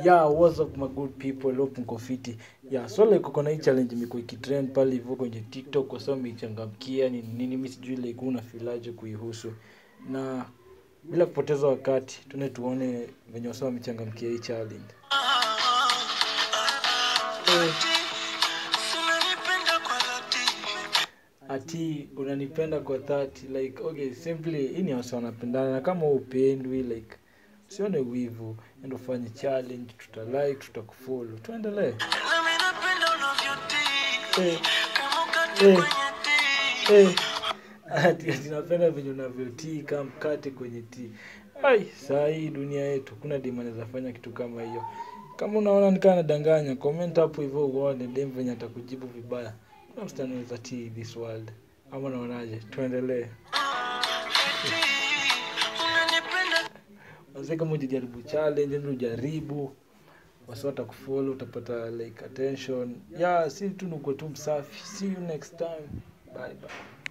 yeah what's up my good people hope mko fiti yeah so like uko na hii challenge imekuwa ikitrend pale hivyo kwenye tiktok kwa sababu imechangamkia ni nini mimi sijui like una filaje kuihusu na bila kupoteza wakati tuende tuone venye wasa wamechangamkia hii challenge eh, Unanipenda kwa dhati. ati unanipenda kwa 30 like okay simply hii ni wasa wanapendana na kama upendwi like usione wivu endo fanye challenge tutalike tutakufollow tuendelee Nami napenda unavyotii. eh, Kama ukate Eh. kwenye tii. eh. ati ati napenda venye unavyotii kama mkate kwenye tii ai saa hii dunia yetu kuna dem anaweza fanya kitu kama hiyo kama unaona nikaa nadanganya comment hapo hivyo uone dem venye atakujibu vibaya kuna msichana anaweza tii this world ama unaonaje tuendelee Eti, unanipenda Wazee kama ujajaribu challenge ndio ujaribu wasi watakufollow utapata like attention yeah si tu nuko tu msafi see you next time bye bye